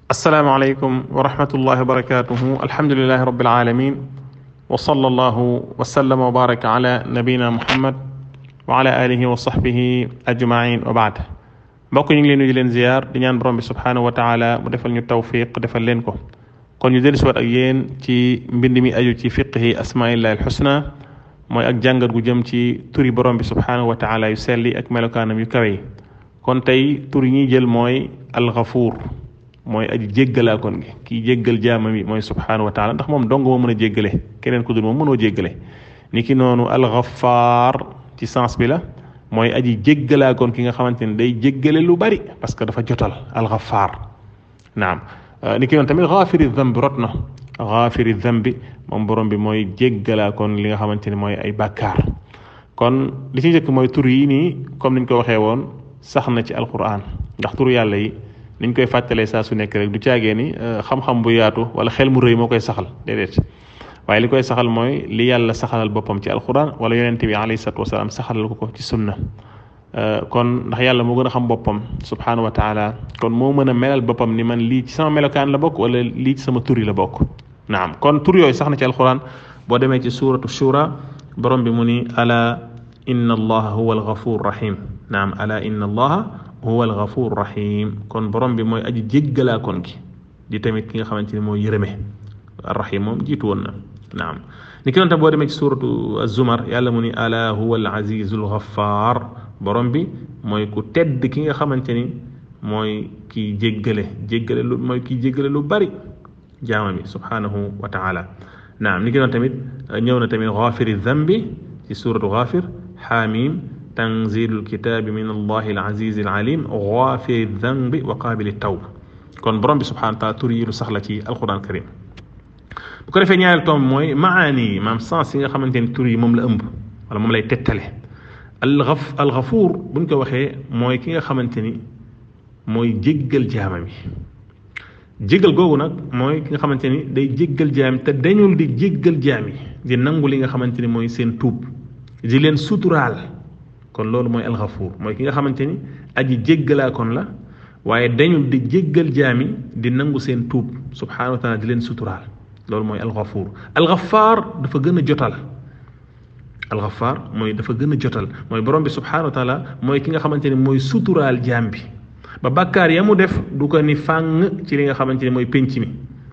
asalaamaaleykum wa rahmatullahi wa barakatuhu alhamdulilahi rabbil alamin wa sallallahu wa sallama wa baraka ala nabina muhammad wa ala alihi wa sahbihi ajmain wa baad mbokk ñu ngi leen di leen ziyaar di ñaan borom bi subhanahu wa taala mu defal ñu tawfiq defal leen ko kon ñu dellusiwaat ak yéen ci mbind mi aju ci fiqhi asmaillahi alxusna mooy ak jàngat gu jëm ci turi borom bi subhanahu wa taala yu selli ak melokaanam yu kawe yi kon tey tur yi ñuy jël mooy alxafuur mooy aji jéggalaakoon gi kii jéggal jaamam yi mooy subhanahu wa taala ndax moom dong moo mën a jéggale keneen ku dul moom mënoo jéggale ni ki noonu alxafaar ci sens bi la mooy aji jéggalaakoon ki nga xamante ne day jéggale lu bari parce que dafa jotal alxafaar naam ni ki noonu tamit xaafiri dambi rot na xaafiri dambi moom borom bi mooy jéggalaakoon li nga xamante ne mooy ay bàkkaar kon li ci njëkk mooy tur yi nii comme niñ ko waxee woon sax na ci alquran ndax tur yàlla yi niñ koy fàttalee saa su nekk rek du caagee ni xam-xam bu yaatu wala xel mu rëy moo koy saxal déedéet waaye li koy saxal mooy li yàlla saxalal boppam ci alquran wala yonente bi alayhi salatu wasalaam saxalal ko ko ci sunna kon ndax yàlla moo gën a xam boppam subhanahu wa taala kon moo mën a melal boppam ni man lii ci sama melokaan la bokk wala lii ci sama tur yi la bokk naam kon tur yooyu sax na ci alquran boo demee ci suratu shura borom bi mu ni ala inna allaha huwa alghafur rahim naam ala inna allaha huwa alghafur rahim kon borom bi mooy aji jéggalaa kon gi di tamit ki nga xamante ni mooy yërëme arrahim moom jiitu woon na naam ni ki noon tam boo demee ci suratu azumar yàlla mu ni ala huwa al azizul ghaffar borom bi mooy ku tedd ki nga xamante ni mooy kii jéggale jéggale lu mooy kii jéggale lu bari jaama bi subhanahu wa taala naam ni ki noon tamit ñëw na tamit ghafiri dhanbi ci suratu ghafir xaamim tanzilul kitaabi min allahi alazizi alalim ghafiri dhanbi wa qabili tawb kon borom bi subhanahu wa taala tur yi lu sax la ci alquran karim bu ko defee ñaareel tomb mooy maani yi maam sens yi nga xamante ni tur yi moom la ëmb wala moom lay tettale alxaf alxafuur buñ ko waxee mooy ki nga xamante ni mooy jéggal jaamam yi jéggal googu nag mooy ki nga xamante ni day jéggal jaam te dañul di jéggal jaam yi di nangu li nga xamante ni mooy seen tuub di leen suturaal kon loolu mooy alxafuur mooy ki nga xamante ni aji jéggalaa kon la waaye dañul di jéggal jaam yi di nangu seen tuub subhanahu wa taala di leen suturaal loolu mooy alxafuur alxafaar dafa gën a jotal alxafaar mooy dafa gën a jotal mooy borom bi subhanahu wa taala mooy ki nga xamante ni mooy suturaal jaam bi ba bàkkaar ya mu def du ko ni fàng ci li nga xamante ni mooy penc mi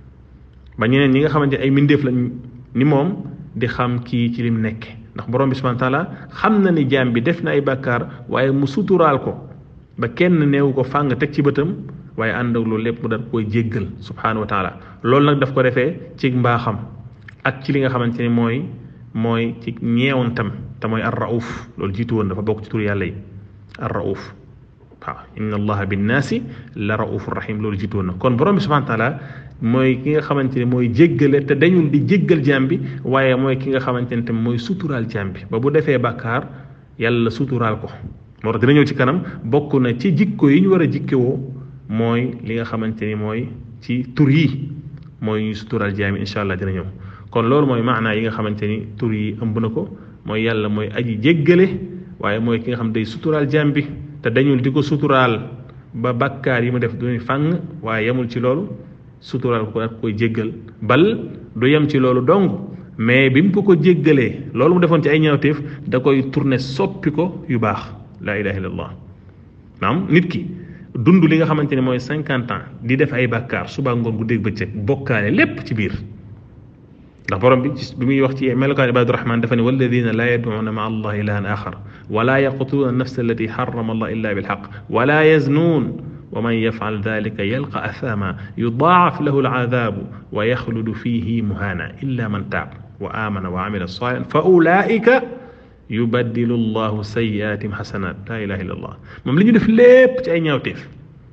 ba ñeneen ñi nga xamante ni ay mindeef lañ ni moom di xam kii ci lim nekk ndax borom bi subhanahu wa taala xam na ni jaam bi def na ay bàkkaar waaye mu suturaal ko ba kenn neewu ko fàng teg ci bëtam waaye ànd ak loolu lépp mu dal koy jéggal subhanahu wa taala loolu nag daf ko defee ci mbaaxam ak ci li nga xamante ni mooy mooy ci ñeewantam te mooy ar rauf loolu jiitu woon dafa bokk ci tur yàlla yi ar rauf waaw inna allaha binnaasi la rauf rahim loolu jiitu woon na kon borom bi subhanahu wa taala mooy ki nga xamante ni mooy jéggale te dañul di jéggal jaam bi waaye mooy ki nga xamante ni tam mooy suturaal jaam bi ba bu defee bàkkaar yàlla suturaal ko moo tax dina ñëw ci kanam bokk na ci jikko yi ñu war a jikkewoo mooy li nga xamante ni mooy ci tur yi mooy ñuy suturaal jaam yi incha allah dina ñëw kon loolu mooy maanaa yi nga xamante ni tur yi ëmb na ko mooy yàlla mooy aji jéggale waaye mooy ki nga xam day suturaal jaam bi te dañul di ko suturaal ba bakkaar yi mu def du ñu fàng waaye yemul ci loolu suturaal ko ak koy jéggal bal du yem ci loolu dong mais bi mu ko ko jéggalee loolu mu defoon ci ay ñaawteef da koy tourner soppi ko yu baax laa ilaha illallah naam nit ki dund li nga xamante ne mooy cinquante ans di def ay bàkkaar suba ngoon gu dégg bëccëg bokkaale lépp ci biir ndax borom bi bi muy wax ci melokaan ibadu rahman dafa ne walladina laa yadcuuna maa allah ilahan axar wala yaqtuluuna nafsa allati xarama allah illa bilxaq wala yaznuun wa man yafcal dalika yalqa athama yudaacaf lahu alcadaabu wa yaxludu fihi muhana illa man taab wa amana wa amila salihan fa ulaika yubaddilu llahu sayiatim xasanat la ilaha illa allah moom li ñu def lépp ci ay ñaawteef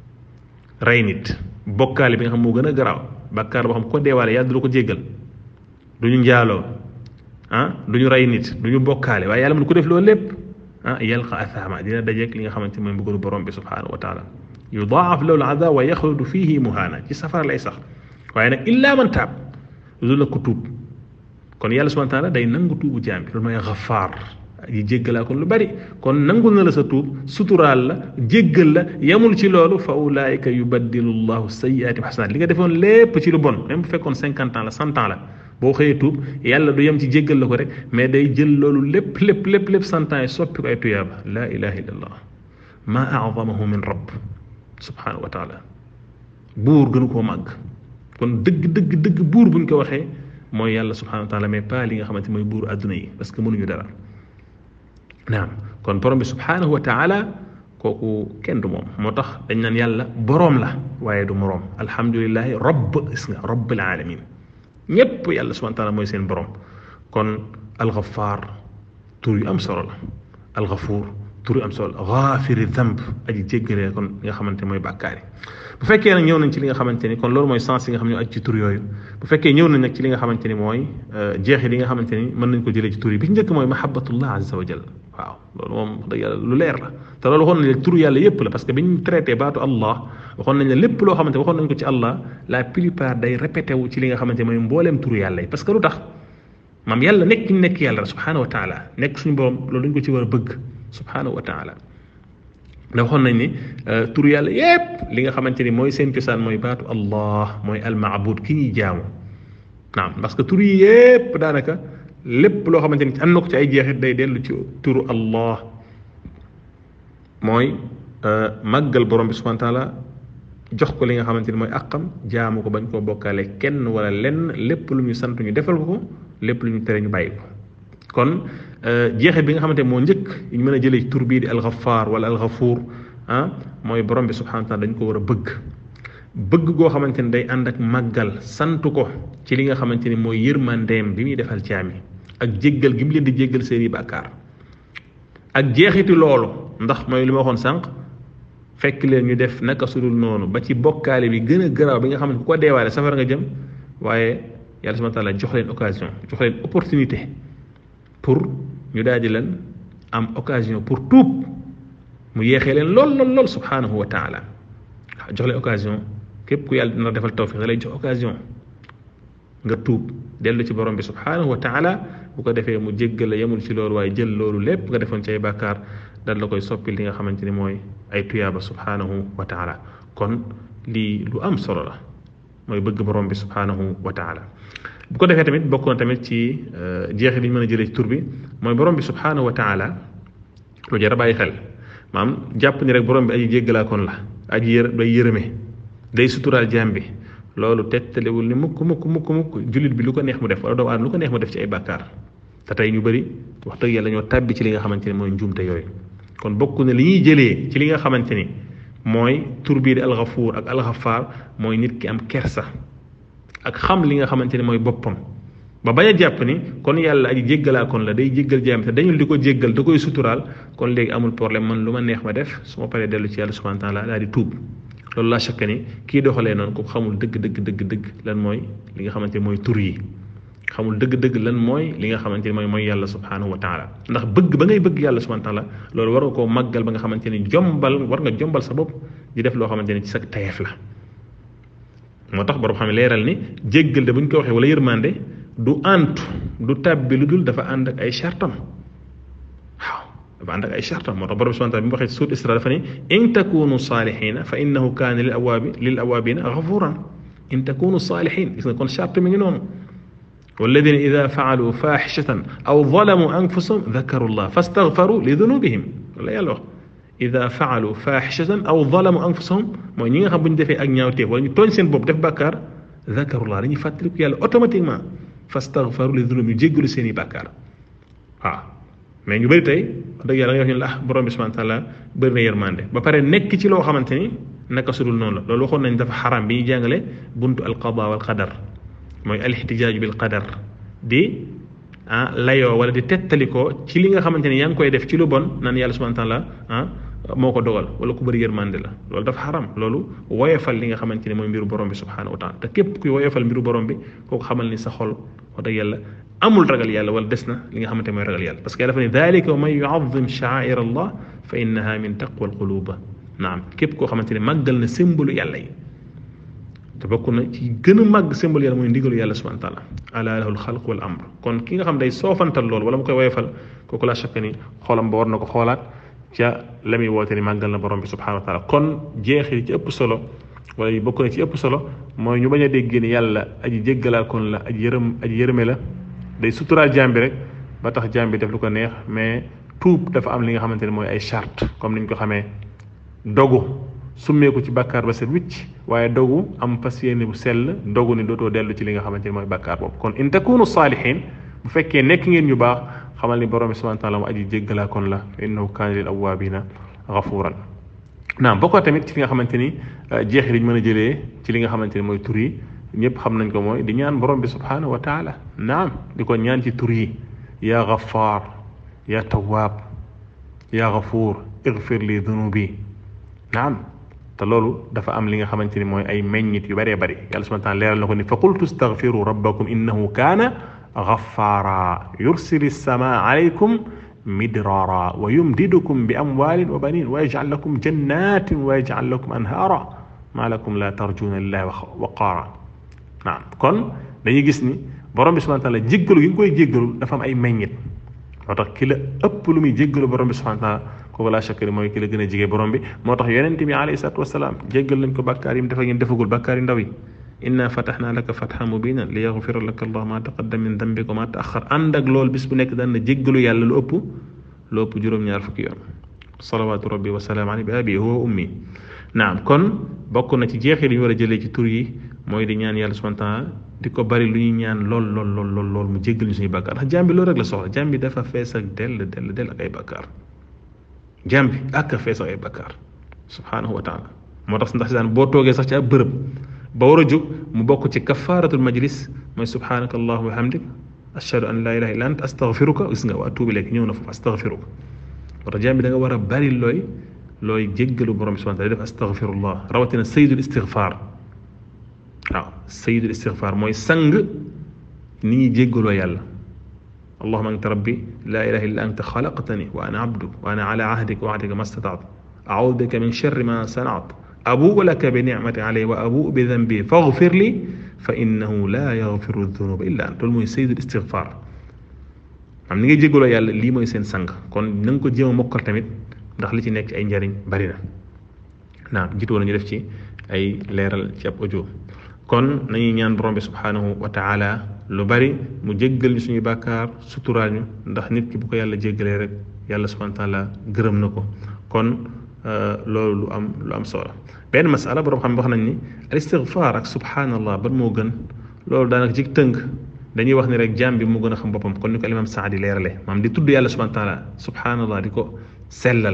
rey nit bokkaale bi nga xam moo gën a garaaw bakkaar boo xam ko deewaale yàlla du ko jéggal du ñu njaaloo ah du ñu rey nit du ñu bokkaale waaye yàlla mën ko def loolu lépp ah yalqa athama dina dajeeg li nga xamante mooy mbugalu borom bi subhanahu wa taala yudaaf lahu alazab wa yaxludu fihi muhaana ci safara lay sax waaye nag illa man taab lu la ko tuub kon yàlla subhanahu wa taala day nangu tuubu jaam bi loolu mooy xafaar aji jéggalaa kon lu bari kon nangul na la sa tuub suturaal la jéggal la yemul ci loolu fa ulaayika yubaddilu llahu sayyiaati xasanaat li nga defoon lépp ci lu bon même bu fekkoon cinquante ans la cent ans la boo xëyee tuub yàlla du yem ci jéggal la ko rek mais day jël loolu lépp lépp lépp lépp cent ans yi soppi ko ay tuyaaba laa ilaha illallah ma azamahu min rabb subhanahu wa taala buur gënu koo màgg kon dëgg dëgg dëgg buur buñ ko waxee mooy yàlla subhanahu wa taala mais pas li nga xamante mooy buur adduna yi parce que mënuñu dara naam kon borom bi subhanahu wa taala kooku kenn du moom moo tax dañ naan yàlla boroom la waaye du moroom alhamdulilahi rabb gis nga rabbil alamin ñépp yàlla subhanahu wa taala mooy seen borom kon alxafaar tur yu am solo la alxafuur tur yu am solo la xaafiri damb aji jéggalee kon li nga xamante mooy bàkkaar yi bu fekkee nag ñëw nañ ci li nga xamante ni kon loolu mooy sens yi nga xam ne aj ci tur yooyu bu fekkee ñëw nañ nag ci li nga xamante ni mooy jeexit yi nga xamante ni mën nañ ko jëlee ci tur yi bi ci njëkk mooy mahabbatullah azza wa jal waaw loolu moom wax dëgg yàlla lu leer la te loolu waxoon nañ tur yàlla yépp la parce que bi ñu traité baatu allah waxoon nañ ne lépp loo xamante waxoon nañ ko ci allah la plupart day répété wu ci li nga xamante mooy mbooleem tur yàlla yi parce que lu tax maam yàlla nekk ñu nekk yàlla subhanahu wa taala nekk suñu borom loolu dañ ko ci war a bëgg subhanahu wa taala da waxoon nañ ni tur yàlla yépp li nga xamante ni mooy seen cosaan mooy baatu allah mooy almaabud ki ñuy jaamu naam parce que tur yi yépp daanaka lépp loo xamante ni am na ko ci ay jeexit day dellu ci turu allah mooy màggal borom bi subhanahu wa taala jox ko li nga xamante ni mooy àqam jaamu ko bañ koo bokkaale kenn wala lenn lépp lu ñu sant ñu defal ko ko lépp lu ñu tere ñu bàyyi ko kon jeexit bi nga xamante moo njëkk ñu mën a jëlee tur bii di alxafaar wala alxafuur ah mooy borom bi subhanahu wa taala dañ ko war a bëgg bëgg goo xamante ni day ànd ak màggal sant ko ci li nga xamante ni mooy yërmandeem bi muy defal jaami ak jéggal gi mu leen di jéggal seeni bàkkaar ak jeexiti loolu ndax mooy li ma waxoon sànq fekk leen ñu def naka sudul noonu ba ci bokkaale bi gën a garaaw bi nga xam ne ku ko deewaale safara nga jëm waaye yàlla subhanahu wa taala jox leen occasion jox leen opportunité pour ñu daal di leen am occasion pour tuub mu yeexee leen lool lool lool subhanahu wa taala jox leen occasion képp ku yàlla dina defal tawfiq da lay jox occasion nga tuub dellu ci borom bi subhanahu wa taala bu ko defee mu jéggal la yemul ci loolu waaye jël loolu lépp nga defoon ci ay bàkkaar dal la koy soppi li nga xamante ni mooy ay tuyaaba subhanahu wa taala kon lii lu am solo la mooy bëgg borom bi subhanahu wa taala bu ko defee tamit bokk na tamit ci jeexi bi ñu mën a jëlee ci tur bi mooy borom bi subhanahu wa taala lu jar a bàyyi xel maam jàpp ni rek borom bi aji jéggalaakoon la aji yër day yërëme day suturaal jaam bi loolu tettalewul ni mukk mukk mukk mukk jullit bi lu ko neex mu def wala doomu aadama lu ko neex mu def ci ay bàkkaar te tey ñu bëri wax dëgg yàlla ñoo tàbbi ci li nga xamante ne mooy njuumte yooyu kon bokk na li ñuy jëlee ci li nga xamante ni mooy tur bii di alxafuur ak alxafaar mooy nit ki am kersa ak xam li nga xamante ne mooy boppam ba bañ a jàpp ni kon yàlla aji jéggalaa kon la day jéggal jaam te dañul di ko jéggal da koy suturaal kon léegi amul problème man lu ma neex ma def su ma paree dellu ci yàlla subhanahu wa taala daal di tuub loolu laa chaque ni kii doxalee noonu ko xamul dëgg dëgg dëgg dëgg lan mooy li nga xamante ne mooy tur yi xamul dëgg-dëgg lan mooy li nga xamante ni mooy mooy yàlla subhanahu wa taala ndax bëgg ba ngay bëgg yàlla subhanahu wa taala loolu war nga koo màggal ba nga xamante ni jombal war nga jombal sa bopp di def loo xamante ni ci sa tayeef la moo tax borom xam ne leeral ni jéggal de bu ñu ko waxee wala yërmande du antu du tàbbi lu dul dafa ànd ak ay chartam waaw dafa ànd ak ay chartam moo tax borom subhanahu wa taala bi mu waxee suut isra dafa ni in takunu salihina fa innahu kaana lil awaabi lil awaabina gafuran in takunu salihin gis nga kon charte mi ngi noonu والذين إذا فعلوا فاحشة أو ظلموا أنفسهم ذكروا الله فاستغفروا لذنوبهم ولا يلا إذا فعلوا فاحشة أو ظلموا أنفسهم ما نيغا خم بن ديفي اك ñaawte wala ñu tooñ seen bopp def bakkar ذكروا الله dañuy fàttaliku yàlla automatiquement fastaghfaru li dhunub ñu jéggalu seen i bàkkaar waaw mais ñu bëri tey wax dëgg yàlla nga wax ñu la ah borom bi subhanahu wa taala bëri na yërmande ba pare nekk ci loo xamante ni naka sudul noonu la loolu waxoon nañ dafa xaram bi ñuy jàngale buntu alqada wal qadar mooy alixtijaaju bil qadar di ah layoo wala di tettalikoo ci li nga xamante ni yaa ngi koy def ci lu bon naan yàlla subhanahu wa taala ah moo ko dogal wala ku bëri yërmande la loolu dafa xaram loolu woyofal li nga xamante ni mooy mbiru borom bi subhanahu wa taala te képp kuy woyofal mbiru borom bi kooku xamal ni sa xol wax dëgg yàlla amul ragal yàlla wala des na li nga xamante mooy ragal yàlla parce que yàlla dafa ne dalika wa man yuazim sha'air allah fa innaha min taqwa al quluba naam képp koo xamante ni màggal na symbolu yàlla yi te bokk na ci gën a màgg symbole yàlla mooy ndigalu yàlla subhanahu wa taala ala lahul xalq wal amr kon ki nga xam day soofantal loolu wala mu koy woyofal kooku la chaque ni xoolam ba war na ko xoolaat ca la muy woote ni màggal na borom bi subhanahu wa taala kon jeexi ci ëpp solo wala yi bokk na ci ëpp solo mooy ñu bañ a dégg ni yàlla aji jéggalaa kon la aji yërëm aji yërëme la day suturaal jaam bi rek ba tax jaam bi def lu ko neex mais tuub dafa am li nga xamante ne mooy ay charte comme niñ ko xamee dogu summeeku ci bàkkaar ba set wicc waaye dogu am fas yéene bu sell dogu ni dootoo dellu ci li nga xamante ne mooy bàkkaar boobu kon in takunu saalihin bu fekkee nekk ngeen ñu baax xamal ni borom bi subhanahu wa taala mu aji jéggalaa kon la innahu kaana lil awwaabina gafuuran naam bokkoo tamit ci li nga xamante ni jeexi liñ mën a jëlee ci li nga xamante ni mooy tur yi ñëpp xam nañ ko mooy di ñaan borom bi subhanahu wa taala naam di ko ñaan ci tur yi yaa gafaar yaa tawaab yaa gafuur igfir li dunubi naam te loolu dafa am li nga xamante ni mooy ay meññit yu bëree bëri yàlla subhanahu wa taala leeral na ko ni fa qultu staghfiru rabbakum innahu kaana ghaffara yursili samaa alaykum midrara wa yumdidukum bi amwalin wa banin wa yaj'al lakum jannatin wa yaj'al lakum anhara ma lakum la tarjuna lillahi waqaara naam kon dañuy gis ni borom bi subhanahu wa taala jéggalu gi nga koy jéggalu dafa am ay meññit moo tax ki la ëpp lu muy jéggalu borom bi subhanahu wa taala kooku laa chakkari mooy ki la gën a jige borom bi moo tax yonente bi alayhi salatu wasalaam jéggal nañ ko bàkkaar yi mu defa ngeen defagul bàkkaar yi ndaw yi inna fataxna laka fatxan mubinan li yaxfira laka allah ma taqaddam min dambika wa ma taaxar ànd ak loolu bis bu nekk daan na jéggalu yàlla lu ëpp lu ëpp juróom-ñaar fukki yoon salawaatu rabbi wa salaam alayhi bi abi huwa ummi naam kon bokk na ci jeexit yi ñu war a jëlee ci tur yi mooy di ñaan yàlla subhanahu wa taala di ko bari lu ñuy ñaan lool lool lool lool lool mu jéggal ñu suñu bàkkaar ndax jaam bi loolu rek la soxla jaam bi dafa fees ak dell dell dell ak ay bàkkaar jaam bi ak a fees ak ay bàkkaar subhanahu wa taala moo tax ndax daan boo toogee sax ci ab bërëb ba war a jóg mu bokk ci kafaaratul majlis mooy subhanaka allahuma wa hamdik ashhadu an la ilaha illa anta astaghfiruka gis nga wa atuubu ilayk ñëw na foofu astaghfiruka moo tax jaam bi da nga war a bari looy looy jéggalu borom bi subhanahu wa taala def astaghfirullah rawatina sayyidul istighfar waaw sayyidul istighfar mooy sang ni ñuy jéggaloo yàlla allahuma anta rabbi la ilaha illa anta xalaqtani wa ana abduk wa ana ala ahdika wa ahdika ma stataat audu bika min sharri ma sanaat abuu laka bi nicmati alayhi wa abuu bi dambi faghfir li fa innahu la yaghfiru dunuba illa ant loolu mooy sayyidul istighfar am ni ngay jéggaloo yàlla lii mooy seen sang kon na nga ko jéem a mokkal tamit ndax li ci nekk ay njariñ bari na naam jiitu woon ñu def ci ay leeral ci ab audio kon nañuy ñaan borom bi subhanahu wa taala lu bari mu jéggal ñu suñuy bàkkaar suturaal ñu ndax nit ki bu ko yàlla jéggalee rek yàlla subhanahu wa taala gërëm na ko kon loolu lu am lu am solo benn masala borom xam wax nañ ni al istighfar ak subhanallah ban moo gën loolu daanaka ci tënk dañuy wax ni rek jaam bi moo gën a xam boppam kon ni ko imam Saadi leerale maam di tudd yàlla subhanahu wa taala subhanallah di ko sellal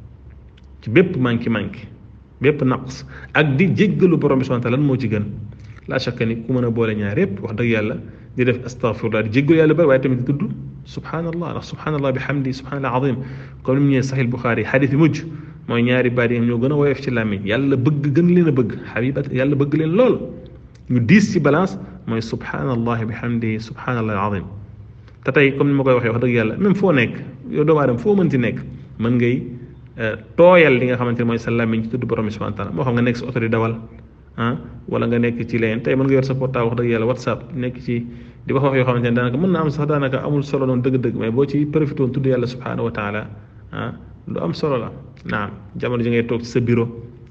ci bépp manki manki bépp naqs ak di jéggalu borom bi subhanahu wa taala lan moo ci gën la shakka ni ku mën a boole ñaar yépp wax dëgg yàlla di def astaghfirullah di jéggalu yàlla bari waaye tamit di tudd subhanallah ndax subhanallah bi hamdi subhanallah azim comme ni mu ñëwee sahih Bukhari xadis bi mujj mooy ñaari baat yi ñoo gën a woyof ci làmmiñ yàlla bëgg gën leen a bëgg xabibat yàlla bëgg leen lool ñu diis ci balance mooy subhanallah bi hamdi subhanallah azim te tey comme ni ma koy waxee wax dëgg yàlla même foo nekk yow doomu aadama foo mënti nekk mën ngay tooyal li nga xamante ne mooy sa làmmiñ ci tudd borom bi subhanahu wa taala moo xam nga nekk sa oto di dawal ah wala nga nekk ci leen tey mën nga yor sa portable wax dëgg yàlla whatsapp nekk ci di wax wax yoo xamante ne daanaka mën na am sax daanaka amul solo noonu dëgg-dëgg mais boo ci profité woon tudd yàlla subhanahu wa taala ah lu am solo la naam jamono ji ngay toog ci sa bureau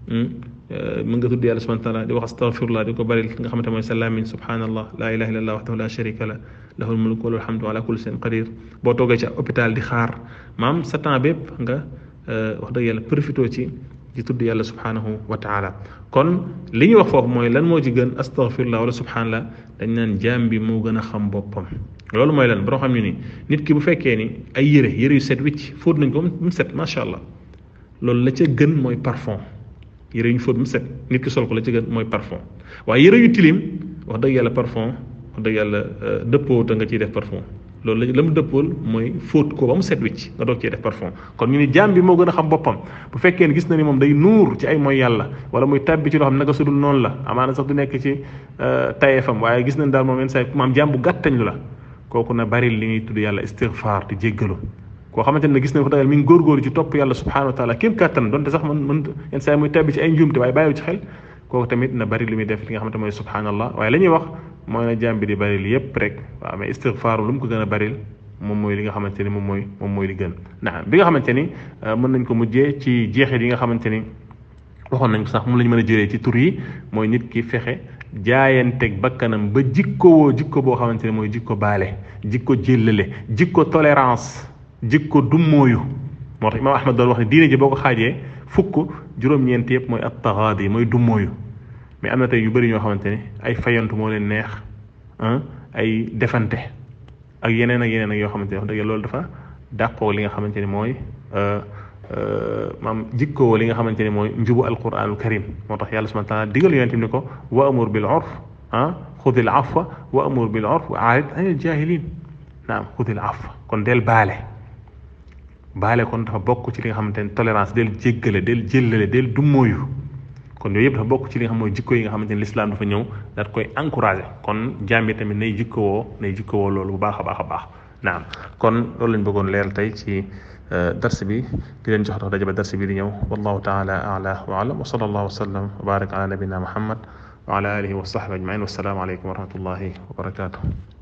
mën nga tudd yàlla subhanahu wa taala di wax astaghfirullah di ko bari li nga xamante mooy sa làmmiñ subhanallah la ilaha illallah wahdahu la sharika la lahul mulku wa lahul hamdu ala kulli shay'in qadir boo toogee ci hôpital di xaar maam sa temps bépp nga wax dëgg yàlla profité ci di tudd yàlla subhanahu wa taala kon li ñuy wax foofu mooy lan moo ci gën astaghfirullah wala subhanallah dañ naan jaam bi moo gën a xam boppam loolu mooy lan boo xam ne ni nit ki bu fekkee ni ay yére yére yu set wicc fóot nañ ko mu set macha allah loolu la ca gën mooy parfum yére yu ñu fóot mu set nit ki sol ko la ca gën mooy parfum waaye yére yu tilim wax dëgg yàlla parfum wax dëgg yàlla dëppoo te nga ciy def parfum loolu la la mu dëppool mooy fóot ko ba mu set wicc nga doog cee def parfum kon ñu ni jaam bi moo gën a xam boppam bu fekkee ne gis na ni moom day nuur ci ay mooy yàlla wala muy tàbbi ci loo xam naka sudul noonu la amaana sax du nekk ci tayefam waaye gis nañ daal moom yenn saa maam jaam bu gàttañ lu la kooku na bari li ñuy tudd yàlla istighfar di jéggalu koo xamante ne gis nañ ko dagal mi ngi góorgóorlu ci topp yàlla subhanahu wa taala kéem kàttan donte sax man man yenn saa muy tàbbi ci ay njuumte waaye bàyyiwu ci xel kooku tamit na bari lu muy def li nga xamante mooy subhanallah waaye la ñuy wax mooy na jaam bi di bari li yépp rek waaw mais istigfaaru lu mu ko gën a baril moom mooy li nga xamante ni moom mooy moom mooy li gën naam bi nga xamante ni mën nañ ko mujjee ci jeexit yi nga xamante ni waxoon nañ ko sax moom la ñu mën a jëlee ci tur yi mooy nit ki fexe jaayanteeg bakkanam ba jikkowoo jikko boo xamante ne mooy jikko baale jikko jéllale jikko tolérance jikko dummóoyu moo tax imaam ahmad doon wax ne diine ji boo ko xaajee fukk juróom-ñeent yëpp mooy at taxaadi mooy dummóoyu mais am na tey yu bëri ñoo xamante ne ay fayantu moo leen neex ay defante ak yeneen ak yeneen ak yoo xamante ne wax dëgg loolu dafa dàqoo li nga xamante ni mooy maam jikkoo li nga xamante ni mooy njubu alquranul karim moo tax yàlla subhanahu wa taala digal yonent ni ko wa amur bil urf ah xudil afwa wa amur bil urf wa aarid anil jahilin naam xudil afwa kon del baale baale kon dafa bokk ci li nga xamante ne tolérance del jéggale del jëllale del dummóoyu kon yooyu yëpp dafa bokk ci li nga xam mooy jikko yi nga xamante ne lislaam dafa ñëw daat koy encouragé kon jaam bi tamit nay jikkowoo nay jikkowoo loolu bu baax a baax a baax naam kon loolu lañ bëggoon leeral tey ci dars bi di leen jox dox daje ba dars bi di ñëw wallahu taala ala wa alam wa sallallahu wa sallam wa barak ala nabina muhammad wa ala alihi wa sahbi ajmain wassalaamu aleykum wa rahmatullahi wa barakatuh